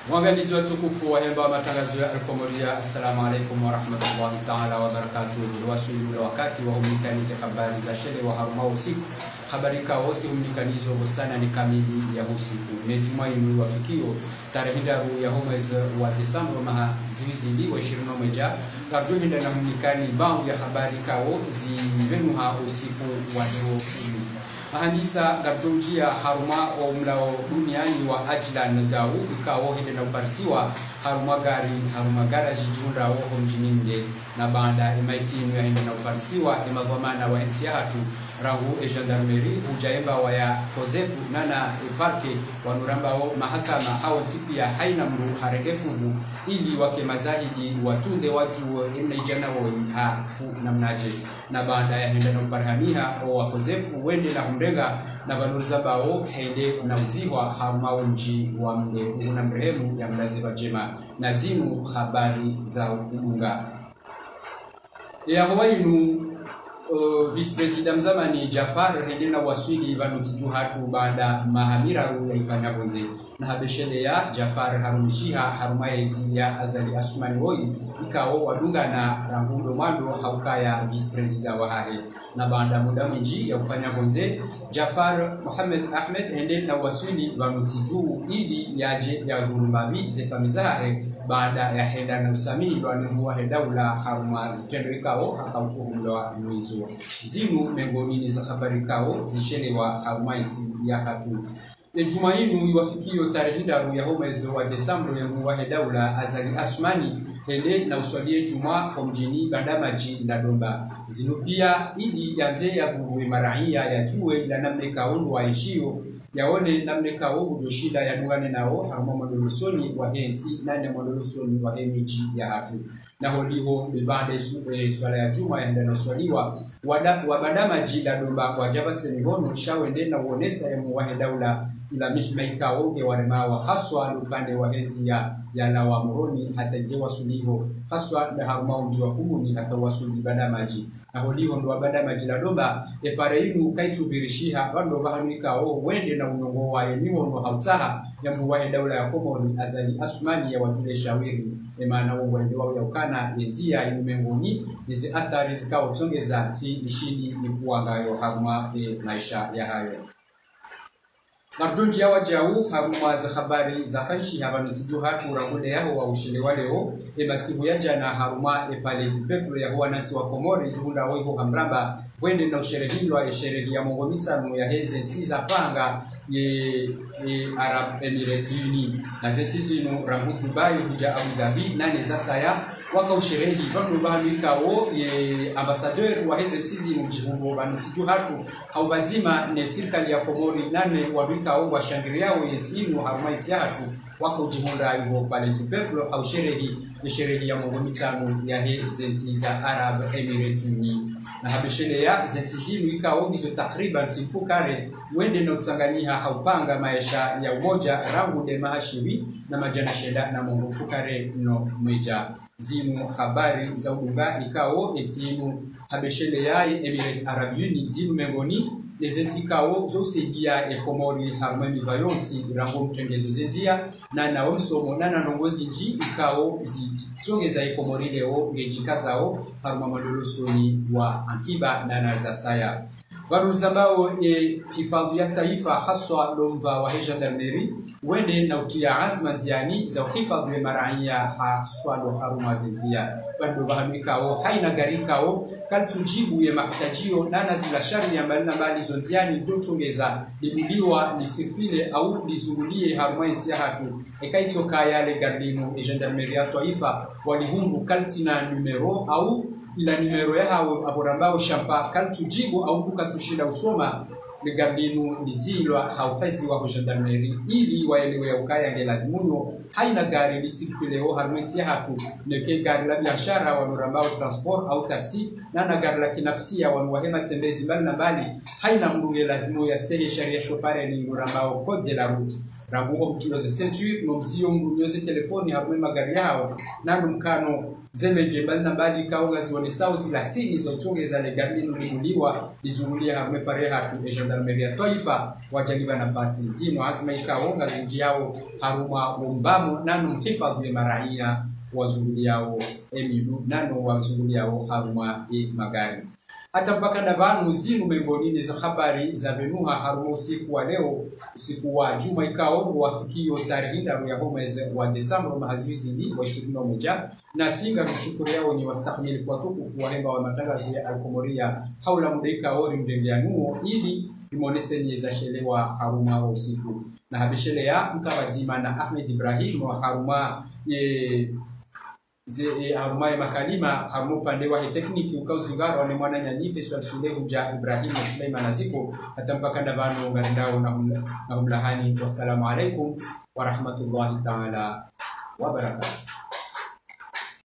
Waangalizi watukufu wa hemba wa matangazo ya Alkomoria, assalamu alaikum warahmatullahi taala wabarakatuh. Wasuli ule wakati wa umlikanize habari za shele wa haruma usiku habari kaosi umlikanizo sana ni kamili ya usiku mejuma inu wafikio tarehe ndaru ya homez wa Desemba maha ziwizili wa 21 karjo hinda na umlikani bangu ya habari kao zivenuha usiku wa leo unu ahandisa gardojia haruma wa umlao duniani wa ajlan dau ikawo hende na uparisiwa haruma gari haruma garaji junda woho mjini mde na baada imaitinu ya hende na uparisiwa imadhamana wa hensi hatu rangu e gendarmerie hujaemba waya kozepu nana e parke wanurambao mahakama au tipia haina mru harenge fungu ili wake mazahidi watunde waju emna ijana wo hafu namnaje na baada ya henda na uparhaniha o wakozepu wende na humrenga na vanuliza bao hende na uziwa harumao mji wa mde una mrehemu ya mlazi jema na zinu habari za udunga yahowainu uh, vice president mzamani Jafar hende na waswili vanotiju hatu baada mahamiraru yaifanya bonze na habeshele ya Jafar harumishiha haruma ya izi ya azali asumani woi ikao wadunga na rangundo mwando haukaya vice president wa hahe na baada muda mwinji ya ufanya bonze Jafar Muhammad Ahmed hende na waswili vanotiju ili yaje ya hurumbavi zefamiza hahe baada ya henda na usamii lwanihuwa hedaula haruma zitendo ikao akaukuhumlewa mwizo zinu mengomini za habari kao zishelewa haruma iti ya hatu ejuma inu iwafikio tarehe ndaru ya homezi wa Desemba yamuwa hedaula azali asmani hende na uswalie juma kwa mjini bandamaji na domba zinu pia ili yanze ya vuruwe maraia ya juwe ila namne kaundu wa ishio yaone namne kawo hujoshinda yanungane nao haruma mwadolosoni wa hensi nane mwadolosoni wa hemiji ya hatu naho liho bibande su e, swala ya juma yandanoswaliwa wabadamaji la domba wajabatse mihono shawende na uonesa ya muwahe daula ila mihima ikawoge waremawa haswa upande wa henzi ya yana wa moroni hata je wasuliho haswa na haruma umji wa kumuni hata wasuli badamaji naho liho ndo badamaji la domba epare inu kaitubirishiha bando bahanuika o wende na unongo wa eniho no hautaha ya muwahe daula ya komoni azali asumani ya wajule shawiri emana wo wende wao ya ukana yenzia imengoni nizi athari zikao tongeza ti ishini ni kuangayo haruma e maisha ya hayo Mardunji yawa jau haruma za habari za fanshi habanutiju hatu rangule yaho wa ushile waleo emasibu ya jana haruma epale jupeplo yaho wanati wa komori juhunda oiho hamramba wende na usherehilwa esherehi ya mongo mitano ya heze ntiza panga ye, ye Arab Emirates Uni na zeti zino rangu Dubai huja Abu Dhabi nane za saya waka usherehi vandu bahanuikao ye ambassadeur wa heze tizi mjihugo banutiju hatu haubazima ne serikali ya Komori nane wanuikao washangiriao yetinu haruma hatu waka ujihunda iho pale jupeplo au sherehi ya sherehi ya mongo mitano ya heze ntiza Arab Emirates Uni na habeshele ya zenti zinu ikao hizo takriban simfukare wende na utsanganyiha haupanga maisha ya umoja rangu de mahashiwi na majana sheda na mongo fukare no meja zinu habari za udunga ikao etinu habeshele ya Emirate Arab Uni zinu mengoni lezenti ikao zosaidia ekomori haruma mivayonti rango mtengezo zendia na nawo msomo na nanongozi nji ikao zitongeza ekomori leo ngejika zao haruma madolosoni wa ankiba na naza saya varuza ambao e hifadhi ya taifa haswa lomva wa gendarmerie wende na utia azma nziani za uhifadhi wa maraia haswa ndo haruma zenzia bado bahamikao haina garikao kaltujibu ya mahitajio nana zila shari ya mbali na mbali zonziani dotongeza libuliwa lisirpile au lizungulie haruma nzia hatu ekaitoka yale gardino e gendarmerie ya taifa walihundu kaltina numero au ila numero ya hao aborambao shampa kaltujibu au kukatushinda usoma ligardinu lizilwa haukazi wa gendarmerie ili waelewe ya ukaya ngela muno haina gari lisikileo harmenti hatu neke gari la biashara wanorambao transport au taxi nana gari la kinafsia wanuwahema tembezi mbali na mbali haina mrunge la himo ya stehe sharia shopare ni norambao code de la route rabuho mkiloze century no msio mnyoze telefoni hamwe magari yao nanu mkano zemege bali na bali kaunga zione sao zila sini za utonge za legami nulimuliwa lizungulia hamwe pare hatu e gendarmerie ya taifa wajagiba nafasi zino azima ikaonga zinji yao haruma umbamo nanu mhifadhi maraia wazunguliao emidu nano wazunguliao haruma e magari hata mpaka na vanu zinu miongoni za habari za venuha haruma usiku wa leo usiku wa juma ikao wafikio tarehe ndaru ya mwezi wa Desemba mahazizi ni wa ishirini na moja na singa kushukuru yao ni wastahimili kwa tukufu wa hemba wa matangazo ya Alkomoria haula mudaika ori mdengeanuo ili imonese za shelewa haruma wa usiku na habishele ya mkawazima na Ahmed Ibrahim wa haruma ye ze e, harumaye makalima harumu upande wa tekniki ukauzingaro wane mwana nyanyife swal shule huja Ibrahim Suleiman aziko hata mpaka ndavano ngarindao na humla- na humlahani wassalamu alaikum wa rahmatullahi ta'ala wa barakatuh